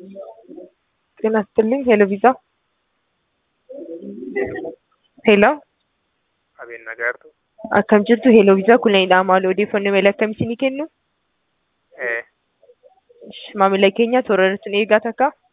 ጤና ይስጥልኝ ሄሎ ቪዛ ሄሎ Abeen nagaartu. akkam jirtu ሄሎ ቪዛ kunniinidha maal odeeffannoo mail akkam isinii kennu Eh, maamila keenya toora irratti nu eegaa takka